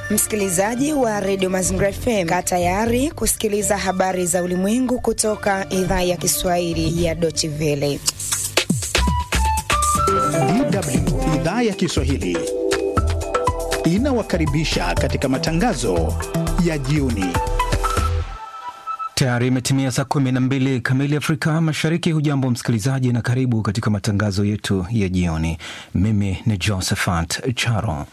Msikilizaji wa redio Mazingira FM, kaa tayari kusikiliza habari za ulimwengu kutoka idhaa ya Kiswahili ya Deutsche Welle. DW idhaa ya Kiswahili inawakaribisha katika matangazo ya jioni. Tayari imetimia saa kumi na mbili kamili Afrika Mashariki. Hujambo msikilizaji, na karibu katika matangazo yetu ya jioni. Mimi ni Josephat Charo.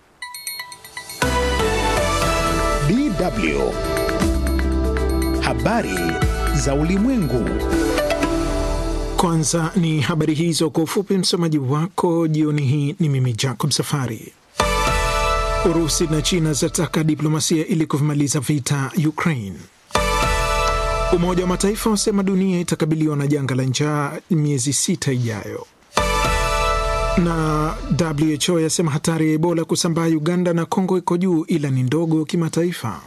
DW habari za ulimwengu. Kwanza ni habari hizo kwa ufupi. Msomaji wako jioni hii ni mimi Jacob Safari. Urusi na China zataka diplomasia ili kuvimaliza vita Ukraine. Umoja wa Mataifa wasema dunia itakabiliwa na janga la njaa miezi sita ijayo, na WHO yasema hatari ya Ebola kusambaa Uganda na Kongo iko juu ila ni ndogo kimataifa.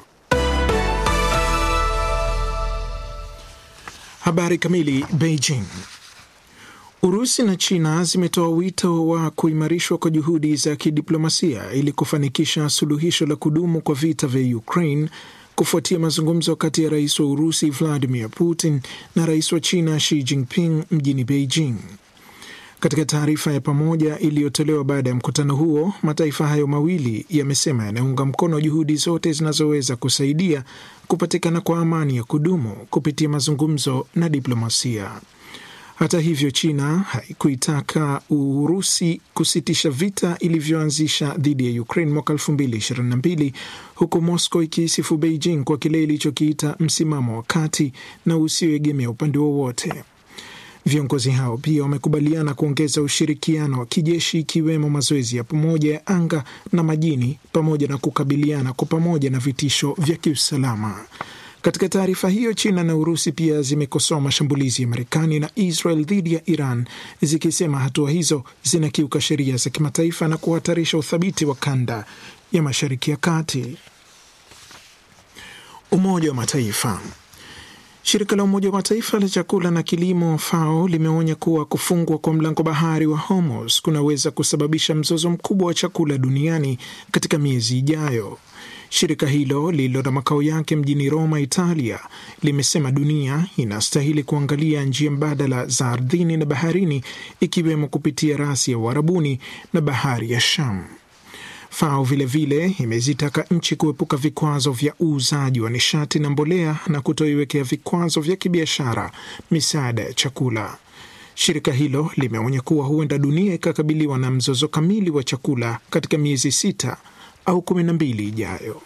Habari kamili. Beijing. Urusi na China zimetoa wito wa kuimarishwa kwa juhudi za kidiplomasia ili kufanikisha suluhisho la kudumu kwa vita vya Ukraine kufuatia mazungumzo kati ya rais wa Urusi Vladimir Putin na rais wa China Xi Jinping mjini Beijing. Katika taarifa ya pamoja iliyotolewa baada ya mkutano huo, mataifa hayo mawili yamesema yanaunga mkono juhudi zote zinazoweza kusaidia kupatikana kwa amani ya kudumu kupitia mazungumzo na diplomasia. Hata hivyo, China haikuitaka Urusi kusitisha vita ilivyoanzisha dhidi ya Ukraine mwaka 2022 huku Moscow ikiisifu Beijing kwa kile ilichokiita msimamo wa kati na usioegemea upande wowote. Viongozi hao pia wamekubaliana kuongeza ushirikiano wa kijeshi ikiwemo mazoezi ya pamoja ya anga na majini pamoja na kukabiliana kwa pamoja na vitisho vya kiusalama. Katika taarifa hiyo, China na Urusi pia zimekosoa mashambulizi ya Marekani na Israel dhidi ya Iran zikisema hatua hizo zinakiuka sheria za kimataifa na kuhatarisha uthabiti wa kanda ya Mashariki ya Kati. Umoja wa Mataifa. Shirika la Umoja wa Mataifa la chakula na kilimo FAO limeonya kuwa kufungwa kwa mlango bahari wa Hormuz kunaweza kusababisha mzozo mkubwa wa chakula duniani katika miezi ijayo. Shirika hilo lililo na makao yake mjini Roma, Italia, limesema dunia inastahili kuangalia njia mbadala za ardhini na baharini, ikiwemo kupitia rasi ya Uarabuni na bahari ya Sham. FAO vilevile imezitaka nchi kuepuka vikwazo vya uuzaji wa nishati na mbolea na kutoiwekea vikwazo vya kibiashara misaada ya chakula. Shirika hilo limeonya kuwa huenda dunia ikakabiliwa na mzozo kamili wa chakula katika miezi sita au kumi na mbili ijayo.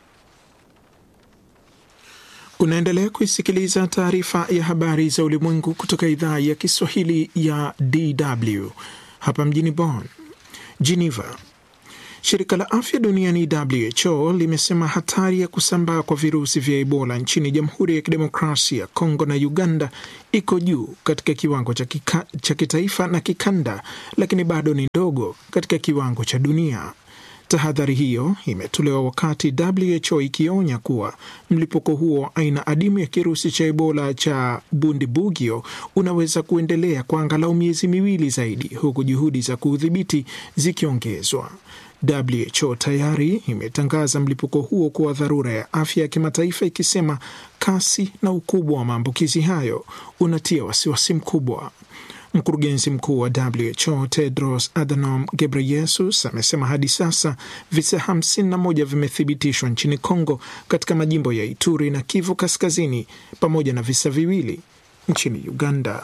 Unaendelea kuisikiliza taarifa ya habari za ulimwengu kutoka idhaa ya Kiswahili ya DW hapa mjini Bonn. Geneva. Shirika la afya duniani WHO limesema hatari ya kusambaa kwa virusi vya Ebola nchini Jamhuri ya Kidemokrasia ya Kongo na Uganda iko juu katika kiwango cha kitaifa na kikanda, lakini bado ni ndogo katika kiwango cha dunia. Tahadhari hiyo imetolewa wakati WHO ikionya kuwa mlipuko huo aina adimu ya kirusi cha Ebola cha Bundibugyo unaweza kuendelea kwa angalau miezi miwili zaidi, huku juhudi za kuudhibiti zikiongezwa. WHO tayari imetangaza mlipuko huo kuwa dharura ya afya ya kimataifa, ikisema kasi na ukubwa wa maambukizi hayo unatia wasiwasi mkubwa. Mkurugenzi mkuu wa WHO Tedros Adhanom Ghebreyesus amesema hadi sasa visa 51 vimethibitishwa nchini Kongo katika majimbo ya Ituri na Kivu Kaskazini pamoja na visa viwili nchini Uganda.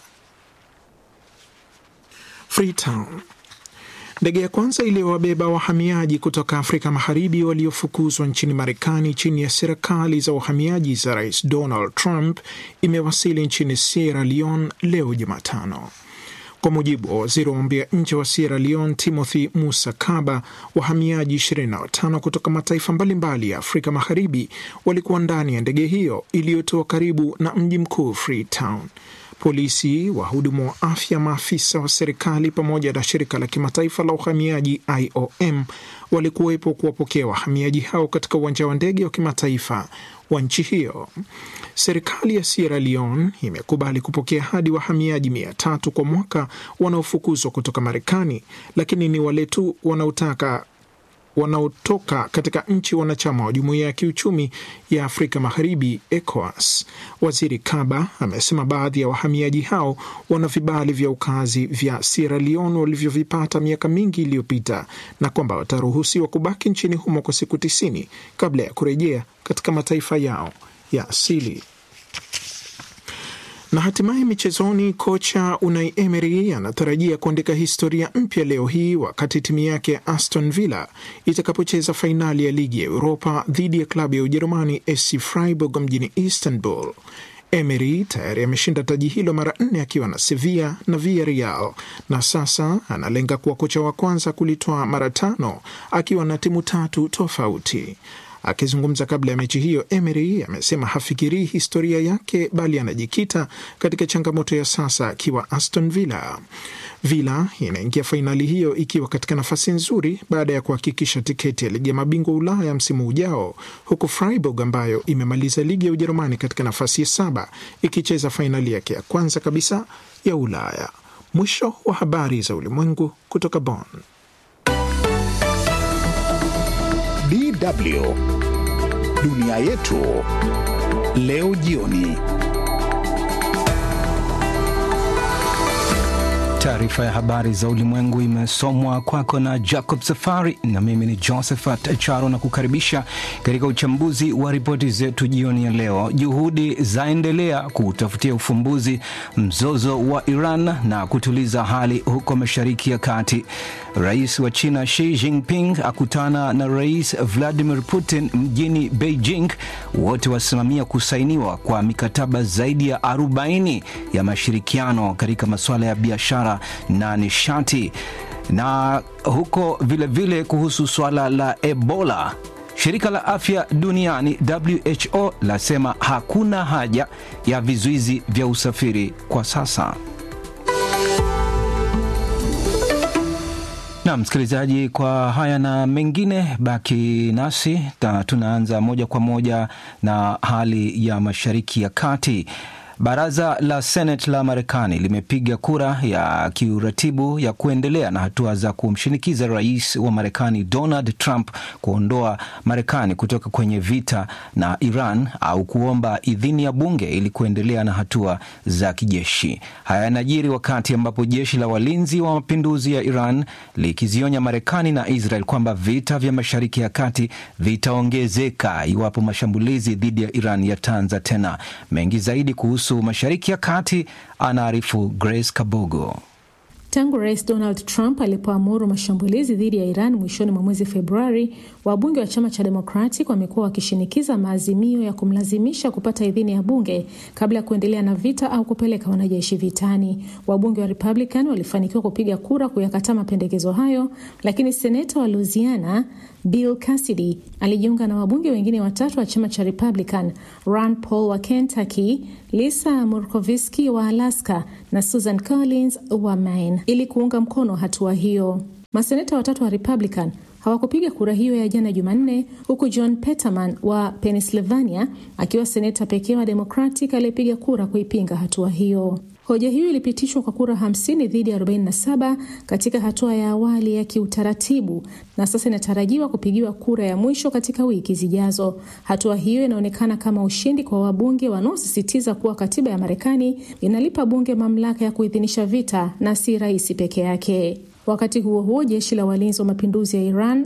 Freetown. Ndege ya kwanza iliyowabeba wahamiaji kutoka Afrika Magharibi waliofukuzwa nchini Marekani chini ya serikali za uhamiaji za Rais Donald Trump imewasili nchini Sierra Leone leo Jumatano. Kwa mujibu wa waziri wa mambo ya nje wa Sierra Leone Timothy Musa Kaba, wahamiaji 25 kutoka mataifa mbalimbali ya Afrika Magharibi walikuwa ndani ya ndege hiyo iliyotoa karibu na mji mkuu Freetown. Polisi, wahudumu wa afya, maafisa wa serikali pamoja na shirika la kimataifa la uhamiaji IOM walikuwepo kuwapokea wahamiaji hao katika uwanja wa ndege wa kimataifa wa nchi hiyo. Serikali ya Sierra Leone imekubali kupokea hadi wahamiaji mia tatu kwa mwaka wanaofukuzwa kutoka Marekani, lakini ni wale tu wanaotaka wanaotoka katika nchi wanachama wa jumuiya ya kiuchumi ya Afrika Magharibi, ECOWAS. Waziri Kaba amesema baadhi ya wahamiaji hao wana vibali vya ukazi vya Sierra Leone walivyovipata miaka mingi iliyopita na kwamba wataruhusiwa kubaki nchini humo kwa siku tisini kabla ya kurejea katika mataifa yao ya asili. Na hatimaye michezoni, kocha Unai Emery anatarajia kuandika historia mpya leo hii wakati timu yake ya Aston Villa itakapocheza fainali ya ligi ya Uropa dhidi ya klabu ya Ujerumani SC Freiburg mjini Istanbul. Emery tayari ameshinda taji hilo mara nne akiwa na Sevilla na Villarreal na sasa analenga kuwa kocha wa kwanza kulitoa mara tano akiwa na timu tatu tofauti. Akizungumza kabla ya mechi hiyo, Emery amesema hafikirii historia yake bali anajikita katika changamoto ya sasa akiwa Aston Villa. Villa inaingia fainali hiyo ikiwa katika nafasi nzuri baada ya kuhakikisha tiketi ya ligi ya mabingwa Ulaya msimu ujao, huku Freiburg ambayo imemaliza ligi ya Ujerumani katika nafasi ya saba ikicheza fainali yake ya kwanza kabisa ya Ulaya. Mwisho wa habari za ulimwengu kutoka Bonn. DW dunia yetu leo jioni. Taarifa ya habari za ulimwengu imesomwa kwako na Jacob Safari na mimi ni Josephat Charo na kukaribisha katika uchambuzi wa ripoti zetu jioni ya leo. Juhudi zaendelea kutafutia ufumbuzi mzozo wa Iran na kutuliza hali huko Mashariki ya Kati. Rais wa China Xi Jinping akutana na Rais Vladimir Putin mjini Beijing, wote wasimamia kusainiwa kwa mikataba zaidi ya 40 ya mashirikiano katika masuala ya biashara na nishati. Na huko vilevile vile kuhusu suala la Ebola, shirika la afya duniani WHO lasema hakuna haja ya vizuizi vya usafiri kwa sasa. Na msikilizaji, kwa haya na mengine, baki nasi na tunaanza moja kwa moja na hali ya Mashariki ya Kati. Baraza la Senate la Marekani limepiga kura ya kiuratibu ya kuendelea na hatua za kumshinikiza rais wa Marekani Donald Trump kuondoa Marekani kutoka kwenye vita na Iran au kuomba idhini ya bunge ili kuendelea na hatua za kijeshi. Haya yanajiri wakati ambapo jeshi la walinzi wa mapinduzi ya Iran likizionya Marekani na Israel kwamba vita vya Mashariki ya Kati vitaongezeka iwapo mashambulizi dhidi ya Iran yataanza tena. Mengi zaidi kuhusu Mashariki ya Kati anaarifu Grace Kabogo. Tangu Rais Donald Trump alipoamuru mashambulizi dhidi ya Iran mwishoni mwa mwezi Februari, wabunge wa chama cha Democratic wamekuwa wakishinikiza maazimio ya kumlazimisha kupata idhini ya bunge kabla ya kuendelea na vita au kupeleka wanajeshi vitani. Wabunge wa Republican walifanikiwa kupiga kura kuyakataa mapendekezo hayo, lakini seneta wa Louisiana Bill Cassidy alijiunga na wabunge wengine watatu wa chama cha Republican, Rand Paul wa Kentucky, Lisa Murkowski wa Alaska na Susan Collins wa Maine ili kuunga mkono hatua hiyo. Maseneta watatu wa Republican hawakupiga kura hiyo ya jana Jumanne, huku John Peterman wa Pennsylvania akiwa seneta pekee wa Democratic aliyepiga kura kuipinga hatua hiyo. Hoja hiyo ilipitishwa kwa kura 50 dhidi ya 47 katika hatua ya awali ya kiutaratibu na sasa inatarajiwa kupigiwa kura ya mwisho katika wiki zijazo. Hatua hiyo inaonekana kama ushindi kwa wabunge wanaosisitiza kuwa katiba ya Marekani inalipa bunge mamlaka ya kuidhinisha vita na si rais peke yake. Wakati huo huo, jeshi la walinzi wa mapinduzi ya Iran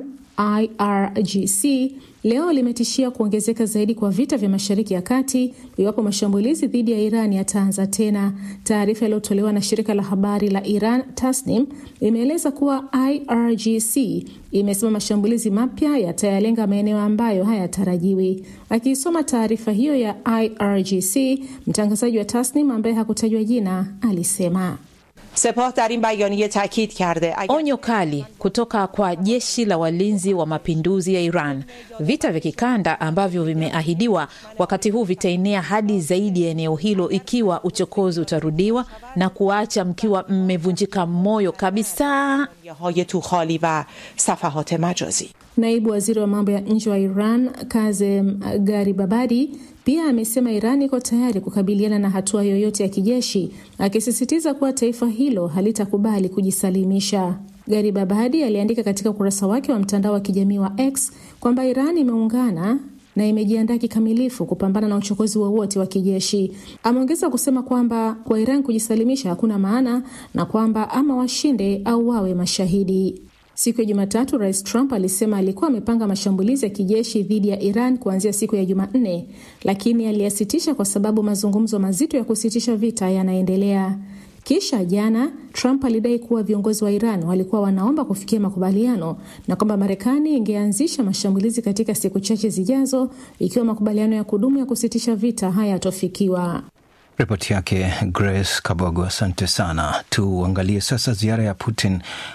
IRGC leo limetishia kuongezeka zaidi kwa vita vya Mashariki ya Kati iwapo mashambulizi dhidi ya Iran yataanza tena. Taarifa iliyotolewa na shirika la habari la Iran Tasnim imeeleza kuwa IRGC imesema mashambulizi mapya yatayalenga maeneo ambayo hayatarajiwi. Akiisoma taarifa hiyo ya IRGC, mtangazaji wa Tasnim ambaye hakutajwa jina alisema Sepah dar in bayaniye taakid karde onyo kali kutoka kwa jeshi la walinzi wa mapinduzi ya Iran. Vita vya kikanda ambavyo vimeahidiwa wakati huu vitaenea hadi zaidi ya eneo hilo ikiwa uchokozi utarudiwa na kuacha mkiwa mmevunjika moyo kabisa. های توخالی و صفحات مجازی Naibu waziri wa mambo ya nje wa Iran Kazem Garibabadi pia amesema Iran iko tayari kukabiliana na hatua yoyote ya kijeshi, akisisitiza kuwa taifa hilo halitakubali kujisalimisha. Garib Abadi aliandika katika ukurasa wake wa mtandao wa kijamii wa X kwamba Iran imeungana na imejiandaa kikamilifu kupambana na uchokozi wowote wa, wa kijeshi. Ameongeza kusema kwamba kwa Iran kujisalimisha hakuna maana na kwamba ama washinde au wawe mashahidi. Siku ya Jumatatu, Rais Trump alisema alikuwa amepanga mashambulizi ya kijeshi dhidi ya Iran kuanzia siku ya Jumanne, lakini aliyasitisha kwa sababu mazungumzo mazito ya kusitisha vita yanaendelea. Kisha jana Trump alidai kuwa viongozi wa Iran walikuwa wanaomba kufikia makubaliano na kwamba Marekani ingeanzisha mashambulizi katika siku chache zijazo ikiwa makubaliano ya kudumu ya kusitisha vita hayatofikiwa. Ripoti yake Grace Kabogo, asante sana. Tuangalie sasa ziara ya Putin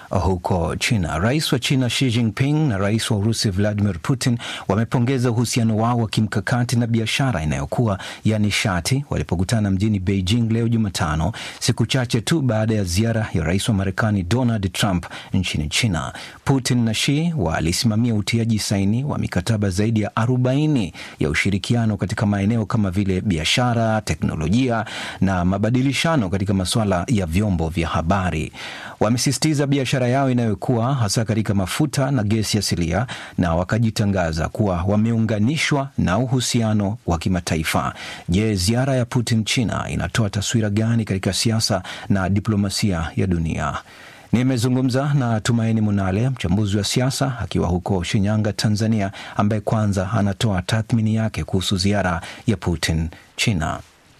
huko China. Rais wa China Xi Jinping na rais wa Urusi Vladimir Putin wamepongeza uhusiano wao wa kimkakati na biashara inayokuwa ya nishati walipokutana mjini Beijing leo Jumatano, siku chache tu baada ya ziara ya rais wa Marekani Donald Trump nchini China. Putin na Xi walisimamia utiaji saini wa mikataba zaidi ya 40 ya ushirikiano katika maeneo kama vile biashara, teknolojia na mabadilishano katika masuala ya vyombo vya habari. Wamesisitiza biashara yao inayokuwa hasa katika mafuta na gesi asilia, na wakajitangaza kuwa wameunganishwa na uhusiano wa kimataifa. Je, ziara ya Putin China inatoa taswira gani katika siasa na diplomasia ya dunia? Nimezungumza na Tumaini Munale, mchambuzi wa siasa akiwa huko Shinyanga, Tanzania, ambaye kwanza anatoa tathmini yake kuhusu ziara ya Putin China.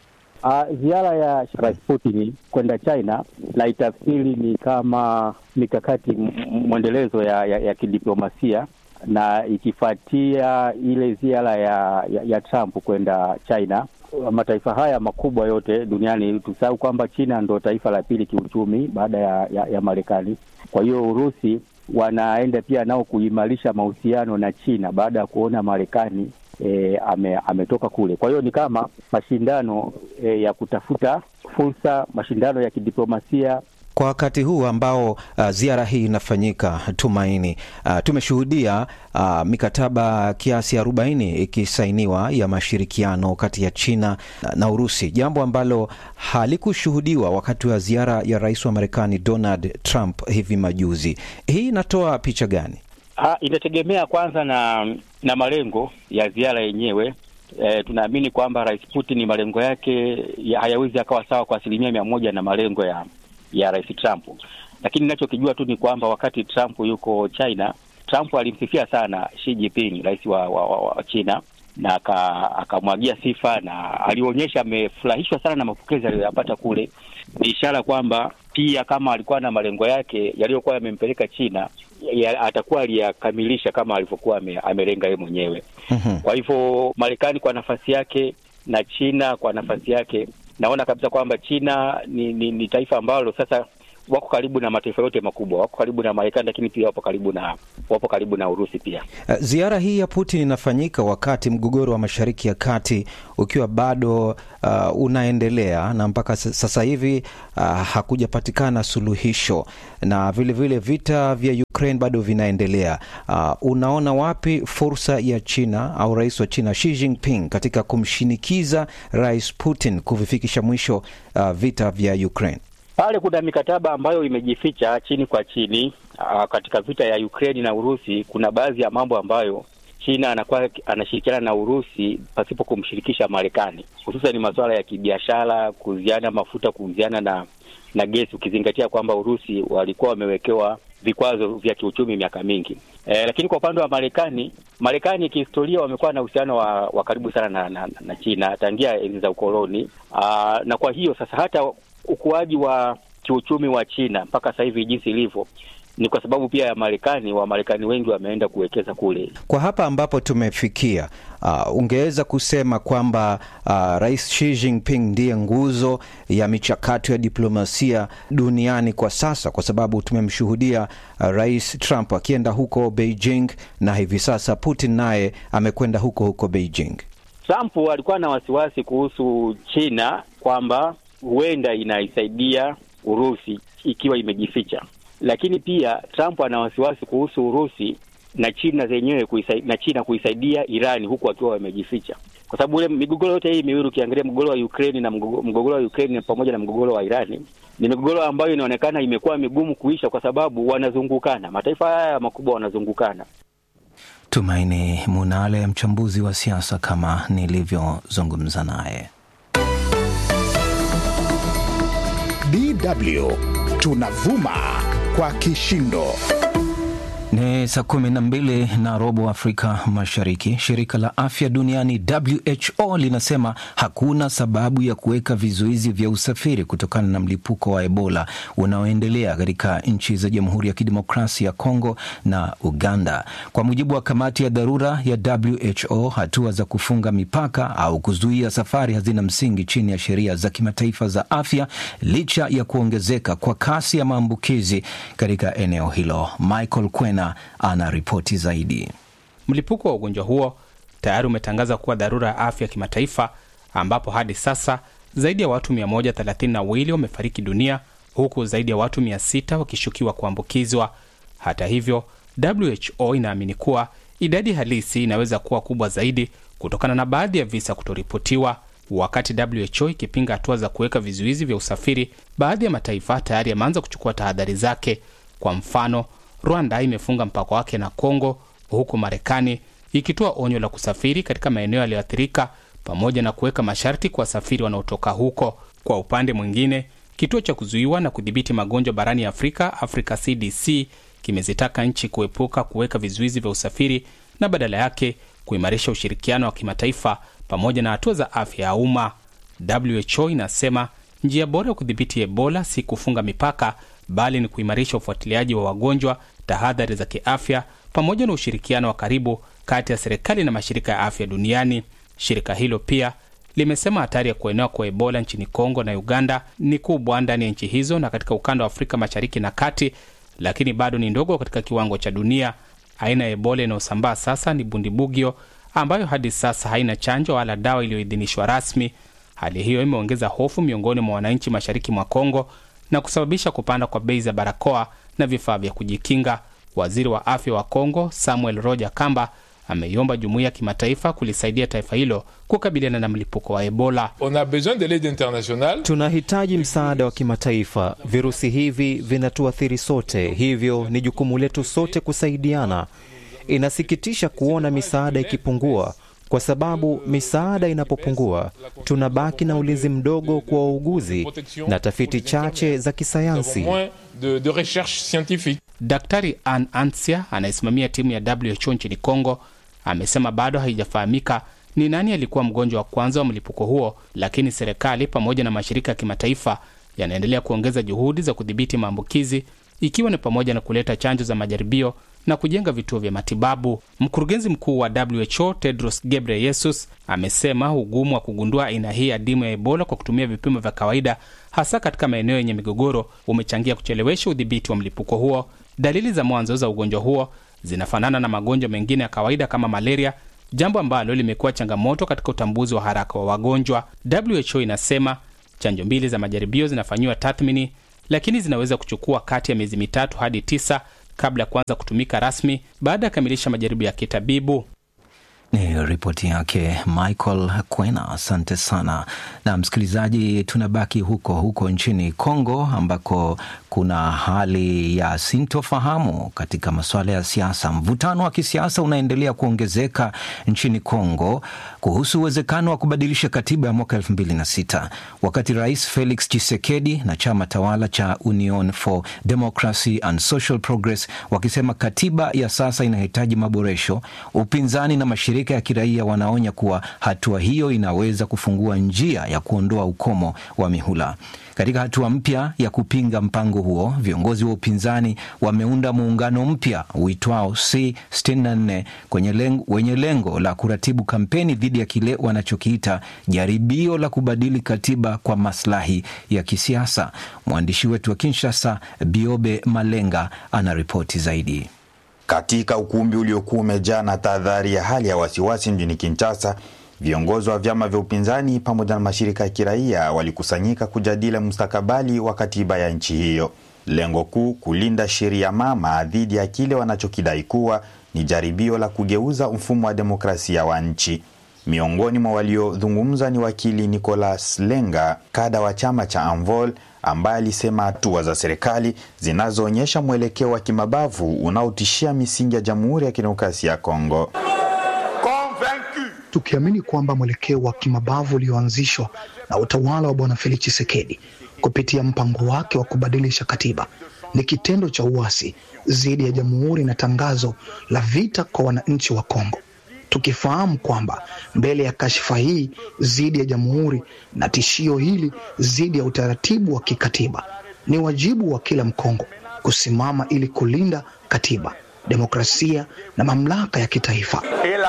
Uh, ziara ya Rais Putin kwenda China naitafsiri ni kama mikakati mwendelezo ya, ya, ya kidiplomasia na ikifuatia ile ziara ya, ya, ya Trump kwenda China. Mataifa haya makubwa yote duniani, tusahau kwamba China ndo taifa la pili kiuchumi baada ya, ya, ya Marekani. Kwa hiyo Urusi wanaenda pia nao kuimarisha mahusiano na China baada ya kuona Marekani E, ame, ametoka kule. Kwa hiyo ni kama mashindano e, ya kutafuta fursa, mashindano ya kidiplomasia kwa wakati huu ambao uh, ziara hii inafanyika. Tumaini, uh, tumeshuhudia uh, mikataba kiasi arobaini ikisainiwa ya mashirikiano kati ya China na Urusi, jambo ambalo halikushuhudiwa wakati wa ziara ya rais wa Marekani Donald Trump hivi majuzi. Hii inatoa picha gani? Ha, inategemea kwanza na na malengo ya ziara yenyewe. E, tunaamini kwamba Rais Putin malengo yake ya hayawezi akawa sawa kwa asilimia mia moja na malengo ya ya Rais Trump, lakini ninachokijua tu ni kwamba wakati Trump yuko China, Trump alimsifia sana Xi Jinping, rais wa, wa, wa, wa China na akamwagia sifa na alionyesha amefurahishwa sana na mapokezi aliyoyapata kule. Ni ishara kwamba pia kama alikuwa na malengo yake yaliyokuwa yamempeleka China ya, atakuwa aliyakamilisha kama alivyokuwa amelenga yeye mwenyewe. mm-hmm. Kwa hivyo Marekani kwa nafasi yake na China kwa nafasi yake, naona kabisa kwamba China ni, ni, ni taifa ambalo sasa wako karibu na mataifa yote makubwa, wako karibu na Marekani, lakini pia wapo karibu na wapo karibu na Urusi pia. Uh, ziara hii ya Putin inafanyika wakati mgogoro wa Mashariki ya Kati ukiwa bado uh, unaendelea na mpaka sasa hivi uh, hakujapatikana suluhisho na vilevile vile vita vya Ukraine bado vinaendelea. Uh, unaona wapi fursa ya China au rais wa China Xi Jinping katika kumshinikiza Rais Putin kuvifikisha mwisho uh, vita vya Ukraine? Pale kuna mikataba ambayo imejificha chini kwa chini. Aa, katika vita ya Ukraine na Urusi kuna baadhi ya mambo ambayo China anakuwa anashirikiana na Urusi pasipo kumshirikisha Marekani, hususan masuala ya kibiashara, kuuziana mafuta, kuuziana na na gesi, ukizingatia kwamba Urusi walikuwa wamewekewa vikwazo vya kiuchumi miaka mingi. E, lakini kwa upande wa Marekani, Marekani kihistoria wamekuwa na uhusiano wa, wa karibu sana na, na, na China tangia enzi za ukoloni. Aa, na kwa hiyo sasa hata ukuaji wa kiuchumi wa China mpaka sasa hivi jinsi ilivyo ni kwa sababu pia ya Marekani. Wamarekani wengi wameenda kuwekeza kule. Kwa hapa ambapo tumefikia, uh, ungeweza kusema kwamba uh, Rais Xi Jinping ndiye nguzo ya michakato ya diplomasia duniani kwa sasa, kwa sababu tumemshuhudia uh, Rais Trump akienda huko Beijing na hivi sasa Putin naye amekwenda huko huko Beijing. Trump alikuwa na wasiwasi kuhusu China kwamba huenda inaisaidia Urusi ikiwa imejificha, lakini pia Trump ana wasiwasi kuhusu Urusi na China zenyewe kuisaidia, na China kuisaidia Irani huku wakiwa wamejificha. kwa sababu ule migogoro yote hii miwili ukiangalia mgogoro wa Ukraine na mgogoro wa Ukraine pamoja na mgogoro wa Irani ni migogoro ambayo inaonekana imekuwa migumu kuisha, kwa sababu wanazungukana, mataifa haya makubwa wanazungukana. Tumaini Munale, mchambuzi wa siasa, kama nilivyozungumza naye. DW tunavuma kwa kishindo. Ni saa kumi na mbili na robo Afrika Mashariki. Shirika la afya duniani WHO linasema hakuna sababu ya kuweka vizuizi vya usafiri kutokana na mlipuko wa Ebola unaoendelea katika nchi za Jamhuri ya Kidemokrasia ya Kongo na Uganda. Kwa mujibu wa kamati ya dharura ya WHO, hatua za kufunga mipaka au kuzuia safari hazina msingi chini ya sheria za kimataifa za afya, licha ya kuongezeka kwa kasi ya maambukizi katika eneo hilo. Michael Kwena ana ripoti zaidi. Mlipuko wa ugonjwa huo tayari umetangaza kuwa dharura ya afya ya kimataifa, ambapo hadi sasa zaidi ya watu 132 wamefariki dunia huku zaidi ya watu 600 wakishukiwa kuambukizwa. Hata hivyo, WHO inaamini kuwa idadi halisi inaweza kuwa kubwa zaidi kutokana na baadhi ya visa kutoripotiwa. Wakati WHO ikipinga hatua za kuweka vizuizi vya usafiri, baadhi ya mataifa tayari yameanza kuchukua tahadhari zake. Kwa mfano, Rwanda imefunga mpaka wake na Kongo, huku Marekani ikitoa onyo la kusafiri katika maeneo yaliyoathirika pamoja na kuweka masharti kwa wasafiri wanaotoka huko. Kwa upande mwingine, kituo cha kuzuiwa na kudhibiti magonjwa barani Afrika, Africa CDC, kimezitaka nchi kuepuka kuweka vizuizi vya usafiri na badala yake kuimarisha ushirikiano wa kimataifa pamoja na hatua za afya ya umma. WHO inasema njia bora ya kudhibiti Ebola si kufunga mipaka bali ni kuimarisha ufuatiliaji wa wagonjwa, tahadhari za kiafya, pamoja na ushirikiano wa karibu kati ya serikali na mashirika ya afya duniani. Shirika hilo pia limesema hatari ya kuenea kwa Ebola nchini Kongo na Uganda ni kubwa ndani ya nchi hizo na katika ukanda wa Afrika Mashariki na Kati, lakini bado ni ndogo katika kiwango cha dunia. Aina ya Ebola inayosambaa sasa ni Bundibugyo, ambayo hadi sasa haina chanjo wala dawa iliyoidhinishwa rasmi. Hali hiyo imeongeza hofu miongoni mwa wananchi mashariki mwa Kongo na kusababisha kupanda kwa bei za barakoa na vifaa vya kujikinga. Waziri wa afya wa Kongo Samuel Roger Kamba ameiomba jumuiya ya kimataifa kulisaidia taifa hilo kukabiliana na mlipuko wa Ebola. On a besoin de l'aide internationale. Tunahitaji msaada wa kimataifa. Virusi hivi vinatuathiri sote, hivyo ni jukumu letu sote kusaidiana. Inasikitisha kuona misaada ikipungua kwa sababu misaada inapopungua tunabaki na ulinzi mdogo kwa wauguzi na tafiti chache za kisayansi. De, de recherche scientifique. Daktari Ann Ansia anayesimamia timu ya WHO nchini Kongo amesema bado haijafahamika ni nani alikuwa mgonjwa wa kwanza wa mlipuko huo, lakini serikali pamoja na mashirika ya kimataifa yanaendelea kuongeza juhudi za kudhibiti maambukizi ikiwa ni pamoja na kuleta chanjo za majaribio na kujenga vituo vya matibabu. Mkurugenzi mkuu wa WHO Tedros Ghebreyesus amesema ugumu wa kugundua aina hii adimu ya Ebola kwa kutumia vipimo vya kawaida, hasa katika maeneo yenye migogoro, umechangia kuchelewesha udhibiti wa mlipuko huo. Dalili za mwanzo za ugonjwa huo zinafanana na magonjwa mengine ya kawaida kama malaria, jambo ambalo limekuwa changamoto katika utambuzi wa haraka wa wagonjwa. WHO inasema chanjo mbili za majaribio zinafanyiwa tathmini, lakini zinaweza kuchukua kati ya miezi mitatu hadi tisa kabla ya kuanza kutumika rasmi baada ya kukamilisha majaribu ya kitabibu. Ni ripoti yake Michael Kwena, asante sana. Na msikilizaji, tunabaki huko huko nchini Kongo ambako kuna hali ya sintofahamu katika masuala ya siasa. Mvutano wa kisiasa unaendelea kuongezeka nchini Kongo kuhusu uwezekano wa kubadilisha katiba ya mwaka elfu mbili na sita wakati Rais Felix Tshisekedi na chama tawala cha Union for Democracy and Social Progress wakisema katiba ya sasa inahitaji maboresho. Upinzani na mashirika ya kiraia wanaonya kuwa hatua hiyo inaweza kufungua njia ya kuondoa ukomo wa mihula. Katika hatua mpya ya kupinga mpango huo, viongozi wa upinzani wameunda muungano mpya uitwao C64 kwenye lengo, wenye lengo la kuratibu kampeni dhidi ya kile wanachokiita jaribio la kubadili katiba kwa maslahi ya kisiasa. Mwandishi wetu wa Kinshasa, Biobe Malenga, ana ripoti zaidi. Katika ukumbi uliokuwa umejaa na tahadhari ya hali ya wasiwasi mjini Kinshasa, viongozi wa vyama vya upinzani pamoja na mashirika ya kiraia walikusanyika kujadili mustakabali wa katiba ya nchi hiyo. Lengo kuu kulinda sheria mama dhidi ya kile wanachokidai kuwa ni jaribio la kugeuza mfumo wa demokrasia wa nchi. Miongoni mwa waliozungumza ni wakili Nicolas Lenga, kada wa chama cha Anvol, ambaye alisema hatua za serikali zinazoonyesha mwelekeo wa kimabavu unaotishia misingi ya Jamhuri ya Kidemokrasia ya Kongo. Tukiamini kwamba mwelekeo wa kimabavu ulioanzishwa na utawala wa Bwana Felix Tshisekedi kupitia mpango wake wa kubadilisha katiba ni kitendo cha uasi dhidi ya jamhuri na tangazo la vita kwa wananchi wa Kongo, tukifahamu kwamba mbele ya kashfa hii dhidi ya jamhuri na tishio hili dhidi ya utaratibu wa kikatiba, ni wajibu wa kila Mkongo kusimama ili kulinda katiba, demokrasia na mamlaka ya kitaifa.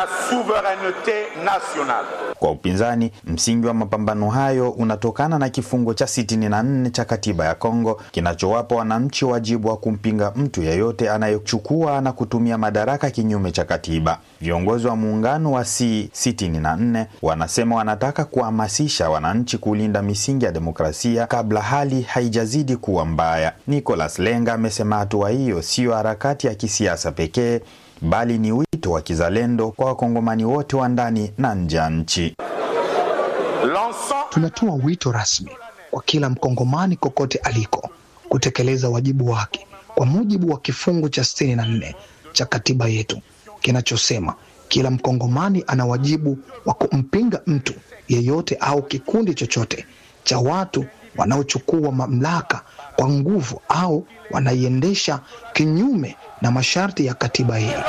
Kwa upinzani, msingi wa mapambano hayo unatokana na kifungo cha 64 cha katiba ya Kongo kinachowapa wananchi wajibu wa kumpinga mtu yeyote anayechukua na kutumia madaraka kinyume cha katiba. Viongozi wa muungano wa C64 wanasema wanataka kuhamasisha wananchi kulinda misingi ya demokrasia kabla hali haijazidi kuwa mbaya. Nicolas Lenga amesema hatua hiyo siyo harakati ya kisiasa pekee bali ni wito wa kizalendo kwa wakongomani wote wa ndani na nje ya nchi. Tunatoa wito rasmi kwa kila mkongomani kokote aliko kutekeleza wajibu wake kwa mujibu wa kifungu cha sitini na nne cha katiba yetu kinachosema kila mkongomani ana wajibu wa kumpinga mtu yeyote au kikundi chochote cha watu wanaochukua mamlaka kwa nguvu au wanaiendesha kinyume na masharti ya katiba hii.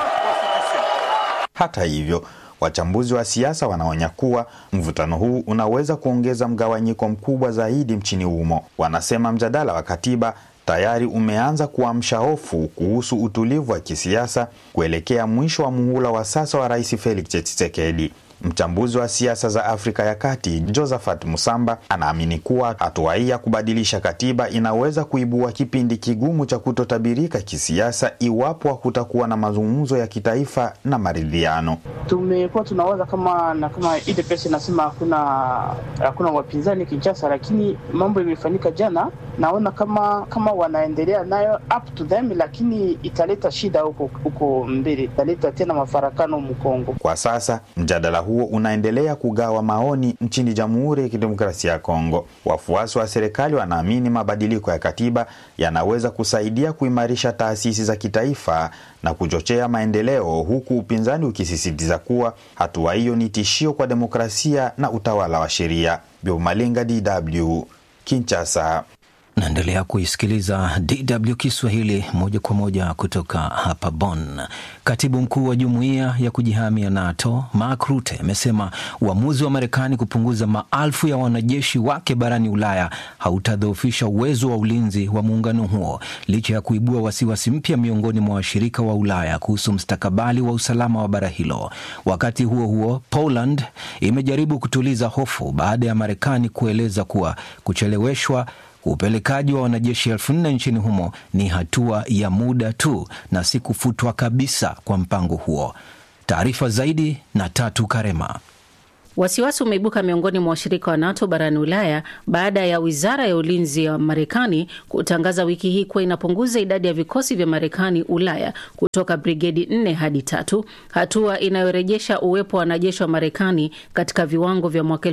Hata hivyo, wachambuzi wa siasa wanaonya kuwa mvutano huu unaweza kuongeza mgawanyiko mkubwa zaidi nchini humo. Wanasema mjadala wa katiba tayari umeanza kuamsha hofu kuhusu utulivu wa kisiasa kuelekea mwisho wa muhula wa sasa wa Rais Felix Tshisekedi. Mchambuzi wa siasa za Afrika ya Kati Josephat Musamba anaamini kuwa hatua hii ya kubadilisha katiba inaweza kuibua kipindi kigumu cha kutotabirika kisiasa iwapo hakutakuwa na mazungumzo ya kitaifa na maridhiano. Tumekuwa tunawaza kama na kama UDPS inasema hakuna hakuna wapinzani Kinshasa, lakini mambo imefanyika jana. Naona kama kama wanaendelea nayo up to them, lakini italeta shida huko huko mbele, italeta tena mafarakano Mkongo. Kwa sasa mjadala huo unaendelea kugawa maoni nchini Jamhuri ya Kidemokrasia ya Kongo. Wafuasi wa serikali wanaamini mabadiliko ya katiba yanaweza kusaidia kuimarisha taasisi za kitaifa na kuchochea maendeleo, huku upinzani ukisisitiza kuwa hatua hiyo ni tishio kwa demokrasia na utawala wa sheria. Biomalenga, DW, Kinshasa. Naendelea kuisikiliza DW Kiswahili moja kwa moja kutoka hapa Bonn. Katibu mkuu wa jumuiya ya kujihamia NATO Mark Rutte amesema uamuzi wa Marekani kupunguza maelfu ya wanajeshi wake barani Ulaya hautadhoofisha uwezo wa ulinzi wa muungano huo, licha ya kuibua wasiwasi mpya miongoni mwa washirika wa Ulaya kuhusu mstakabali wa usalama wa bara hilo. Wakati huo huo, Poland imejaribu kutuliza hofu baada ya Marekani kueleza kuwa kucheleweshwa upelekaji wa wanajeshi elfu nne nchini humo ni hatua ya muda tu na si kufutwa kabisa kwa mpango huo. Taarifa zaidi na Tatu Karema. Wasiwasi umeibuka miongoni mwa washirika wa NATO barani Ulaya baada ya wizara ya ulinzi ya Marekani kutangaza wiki hii kuwa inapunguza idadi ya vikosi vya Marekani Ulaya kutoka brigedi nne hadi tatu, hatua inayorejesha uwepo wa wanajeshi wa Marekani katika viwango vya mwaka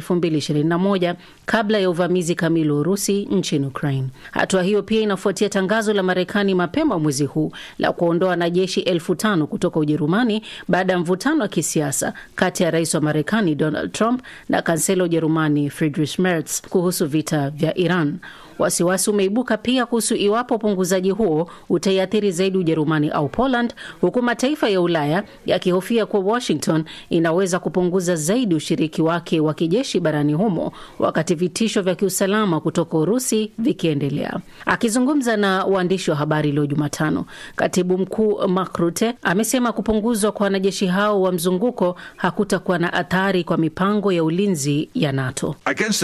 2021 kabla ya uvamizi kamili wa Urusi nchini Ukraine. Hatua hiyo pia inafuatia tangazo la Marekani mapema mwezi huu la kuondoa wanajeshi elfu tano kutoka Ujerumani baada ya mvutano wa kisiasa kati ya rais wa Marekani Donald Trump na kansela wa Ujerumani Friedrich Merz kuhusu vita vya Iran. Wasiwasi umeibuka pia kuhusu iwapo upunguzaji huo utaiathiri zaidi Ujerumani au Poland, huku mataifa ya Ulaya yakihofia kuwa Washington inaweza kupunguza zaidi ushiriki wake wa kijeshi barani humo, wakati vitisho vya kiusalama kutoka Urusi vikiendelea. Akizungumza na waandishi wa habari leo Jumatano, katibu mkuu Mark Rutte amesema kupunguzwa kwa wanajeshi hao wa mzunguko hakutakuwa na athari kwa mipango ya ulinzi ya NATO.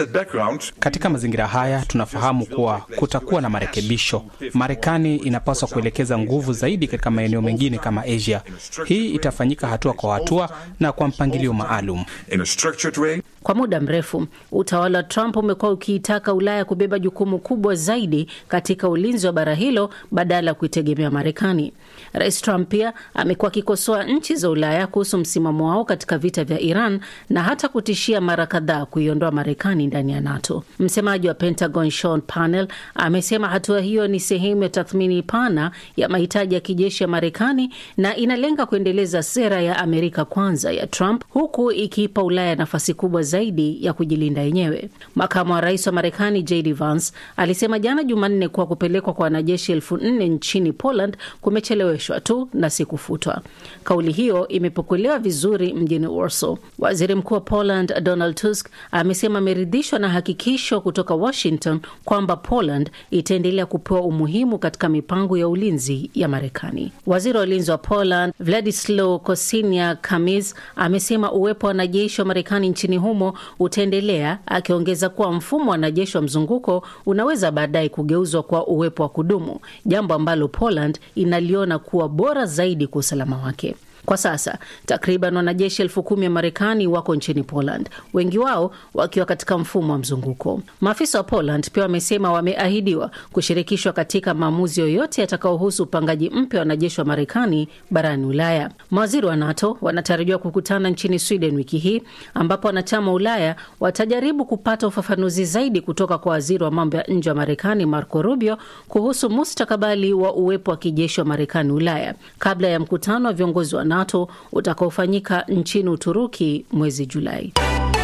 Katika mazingira haya tunafahamu kuwa kutakuwa na marekebisho. Marekani inapaswa kuelekeza nguvu zaidi katika maeneo mengine kama Asia. Hii itafanyika hatua kwa hatua na kwa mpangilio maalum. Kwa muda mrefu utawala wa Trump umekuwa ukiitaka Ulaya kubeba jukumu kubwa zaidi katika ulinzi wa bara hilo badala ya kuitegemea Marekani. Rais Trump pia amekuwa akikosoa nchi za Ulaya kuhusu msimamo wao katika vita vya Iran na hata kutishia mara kadhaa kuiondoa Marekani ndani ya NATO. Msemaji wa Pentagon Sean Parnell amesema hatua hiyo ni sehemu ya tathmini pana ya mahitaji ya kijeshi ya Marekani na inalenga kuendeleza sera ya Amerika kwanza ya Trump huku ikiipa Ulaya nafasi kubwa zaidi ya kujilinda yenyewe. Makamu wa rais wa Marekani JD Vance alisema jana Jumanne kuwa kupelekwa kwa wanajeshi elfu nne nchini Poland kumecheleweshwa tu na si kufutwa. Kauli hiyo imepokelewa vizuri mjini Warsaw. Waziri mkuu wa Poland Donald Tusk amesema ameridhishwa na hakikisho kutoka Washington kwamba Poland itaendelea kupewa umuhimu katika mipango ya ulinzi ya Marekani. Waziri wa ulinzi wa Poland Vladislaw Kosinia Kamis amesema uwepo wa wanajeshi wa Marekani nchini humo utaendelea, akiongeza kuwa mfumo wa wanajeshi wa mzunguko unaweza baadaye kugeuzwa kwa uwepo wa kudumu, jambo ambalo Poland inaliona kuwa bora zaidi kwa usalama wake. Kwa sasa takriban wanajeshi elfu kumi wa Marekani wako nchini Poland, wengi wao wakiwa katika mfumo wa mzunguko. Maafisa wa Poland pia wamesema wameahidiwa kushirikishwa katika maamuzi yoyote yatakayohusu upangaji mpya wa wanajeshi wa Marekani barani Ulaya. Mawaziri wa NATO wanatarajiwa kukutana nchini Sweden wiki hii, ambapo wanachama wa Ulaya watajaribu kupata ufafanuzi zaidi kutoka kwa waziri wa mambo ya nje wa Marekani Marco Rubio kuhusu mustakabali wa uwepo wa kijeshi wa Marekani Ulaya kabla ya mkutano wa viongozi wa NATO utakaofanyika nchini Uturuki mwezi Julai.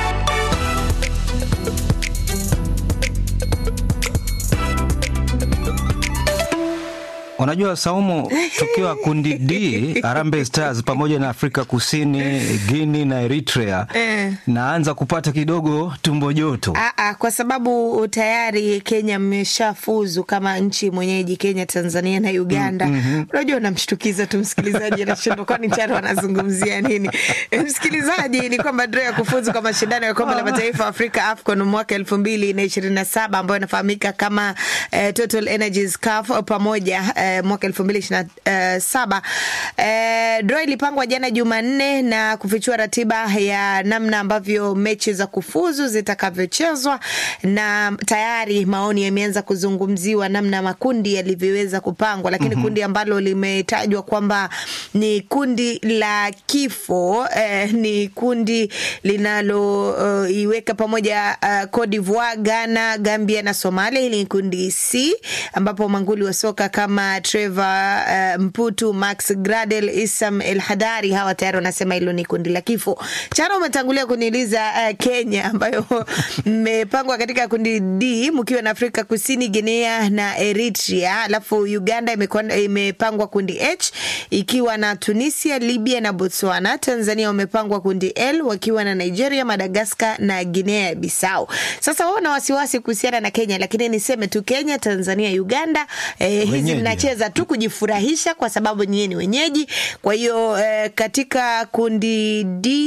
Unajua Saumu, tukiwa kundi D, Harambee Stars pamoja na Afrika Kusini, Guinea na Eritrea, Eh. naanza kupata kidogo tumbo joto. Aa, kwa sababu tayari Kenya mmeshafuzu kama nchi mwenyeji, Kenya, Tanzania na Uganda. Mm, mhm. Unajua, unamshtukiza tu msikilizaji, anashindwa kwani Charo anazungumzia nini? Eh, Msikilizaji, ni kwamba draw ya kufuzu kwa mashindano ya kombe la mataifa ya Afrika AFCON mwaka elfu mbili na ishirini na saba ambayo inafahamika kama eh, Total Energies CAF pamoja eh, mwaka elfu mbili ishirini na saba eh, draw ilipangwa jana Jumanne na kufichua ratiba ya namna ambavyo mechi za kufuzu zitakavyochezwa, na tayari maoni yameanza kuzungumziwa namna makundi yalivyoweza kupangwa, lakini Mhm. kundi ambalo limetajwa kwamba ni kundi la kifo eh, ni kundi linaloiweka pamoja uh, Cote d'Ivoire, Ghana, Gambia na Somalia. Hili ni kundi C ambapo manguli wa soka kama Trevor uh, Mputu, Max Gradel, Isam El Hadari hawa tayari wanasema hilo ni kundi la kifo. Charo, umetangulia kuniuliza uh, Kenya ambayo mmepangwa katika kundi D mkiwa na Afrika Kusini, Guinea na Eritrea, alafu Uganda imekuwa- imepangwa kundi H ikiwa na Tunisia, Libya na Botswana. Tanzania wamepangwa kundi L wakiwa na Nigeria, Madagascar na Guinea Bissau. Sasa wao na wasiwasi kuhusiana na Kenya, lakini niseme tu Kenya, Tanzania, Uganda eh, hizi Wenyeji. mnacheza tu kujifurahisha kwa sababu nyie ni wenyeji. Kwa hiyo eh, katika kundi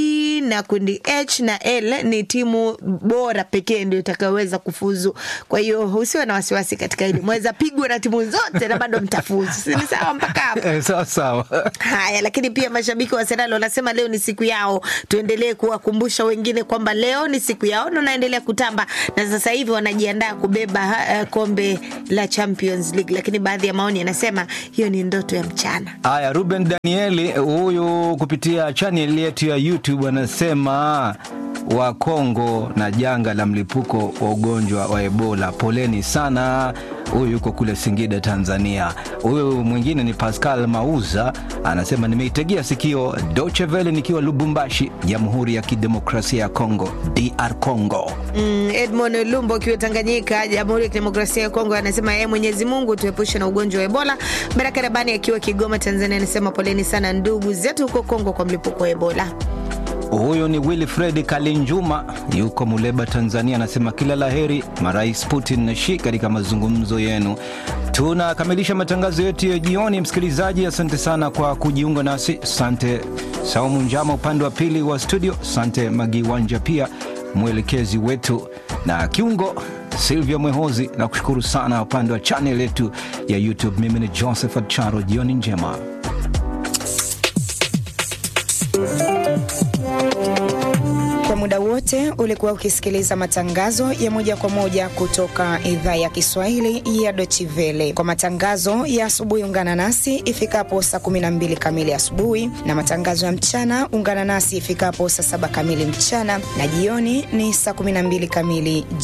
D na kundi H na L ni timu bora pekee ndio itakayoweza kufuzu. Kwa hiyo usiwe na wasiwasi katika hili, mweza pigwa na timu zote na bado mtafuzu, si ni sawa mpaka hapo? Eh, sawa sawa. Haya, lakini pia mashabiki wa Arsenal wanasema leo ni siku yao. Tuendelee kuwakumbusha wengine kwamba leo ni siku yao na wanaendelea kutamba, na sasa hivi wanajiandaa kubeba uh, kombe la Champions League, lakini baadhi ya maoni yanasema hiyo ni ndoto ya mchana. Haya, Ruben Danieli huyu kupitia channel yetu ya YouTube anasema wa Kongo na janga la mlipuko wa ugonjwa wa Ebola, poleni sana. Huyu yuko kule Singida, Tanzania. Huyu mwingine ni Pascal Mauza anasema nimeitegea sikio Deutsche Welle nikiwa Lubumbashi, Jamhuri ya Kidemokrasia ya Kongo, DR Congo. Mm, Edmond Lumbo akiwa Tanganyika, Jamhuri ya Kidemokrasia ya Kongo, anasema yeye Mwenyezi Mungu tuepushe na ugonjwa wa Ebola. Baraka Rabani akiwa Kigoma, Tanzania, anasema poleni sana ndugu zetu huko Kongo kwa mlipuko wa Ebola. Huyu ni Wilfred Kalinjuma, yuko Muleba, Tanzania, anasema kila laheri marais Putin na Xi katika mazungumzo yenu. Tunakamilisha matangazo yetu ya jioni. Msikilizaji, asante sana kwa kujiunga nasi. Asante Saumu Njama upande wa pili wa studio, asante Magiwanja pia mwelekezi wetu na kiungo Silvia Mwehozi, na kushukuru sana upande wa chanel yetu ya YouTube. Mimi ni Josephat Charo, jioni njema. Kwa muda wote wote ulikuwa ukisikiliza matangazo ya moja kwa moja kutoka idhaa ya Kiswahili ya Deutsche Welle. Kwa matangazo ya asubuhi, ungana nasi ifikapo saa 12 kamili asubuhi, na matangazo ya mchana ungana nasi ifikapo saa saba kamili mchana, na jioni ni saa 12 kamili